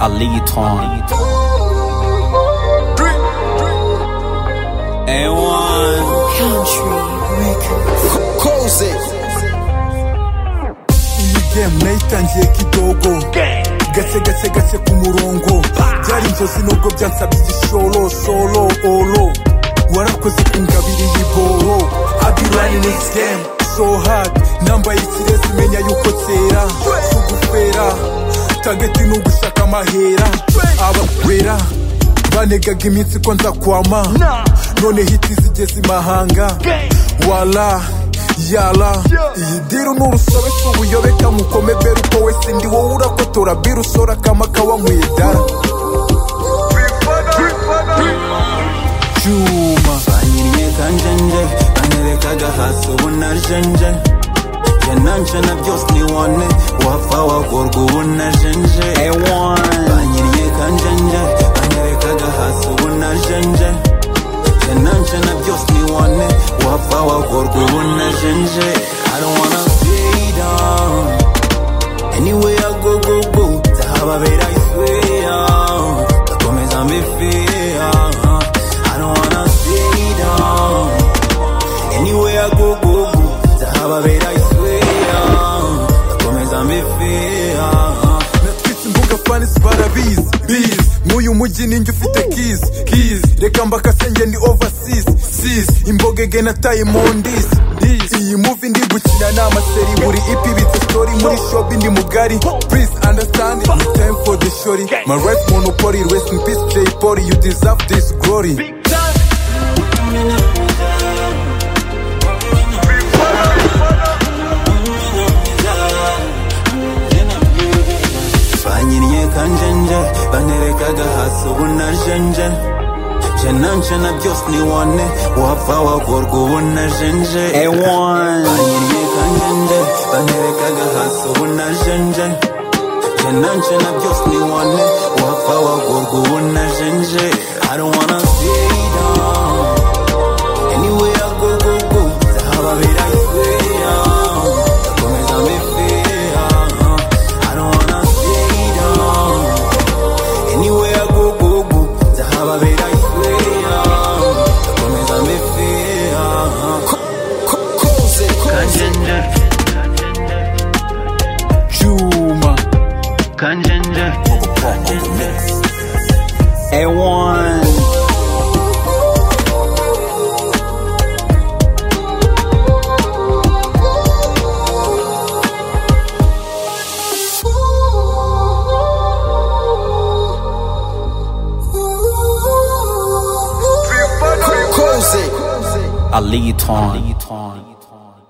A leitão. A1. Koze iyi game nayitangiye kidogo gake gake gake ku murongo byari inzozi nubwo byansabye igishoro solo oro warakoze ku ngabiri y'iboro abirani next game so hard nambaye ikirezi menya yuko cyera sugufera tageti ni ugushaka amahera abawera banegaga iminsi ko nzakwama none hiti zigeze imahanga wala yala iyi diru ni urusobe cy'ubuyobeka mukome bera uko wese ndi wowe urakotora bira usora akama kawankwiye dara cyuma Banyiriye kanjenje banyerekaga hasi ubu najenje jye nanje na byose nibone wapfa wakorwa ubu najenje banyiriye kanjenje banyerekaga hasi ubu najenje jye nanje na byose nibone wapfa wakorwa ubu najenje I don't wanna stay down Anywhere I go, go, go Zahababera I swear Bakomeza mbifeya I don't wanna stay down Anywhere I go, go, go Zahababera I swear Bakomeza mbifeya natwitse imbuga fanisi barabizi bizi nk'uyu mujyi ninjye ufite kizi kizi reka mbakasenge ni ovasisi sizi imbogege nataye mondisi iyi muvi ndi gukina ni amaseri buri ipi bitse sitori muri shopi ndi mugari please understand ni time for the shori my life monopoly rest in peace jay polly you deserve this glory banyiriye kanjenje banerekaga hasi ubu najenje nje nanje na byose nibone wapfa wakorwa ubu najenje banyiriye kanjenje banerekaga hasi ubu najenje nje nanje na byose nibone wapfa wakorwa ubu najenje I don't wanna stay down Anywhere I go, go, go Zahababera I swear Bakomeza mbifeya I don't wanna stay down Anywhere I go, go, go Zahababera I swear Bakomeza mbifeya koze Kanjenje, cyuma kanjenje, A1 koze A leitão.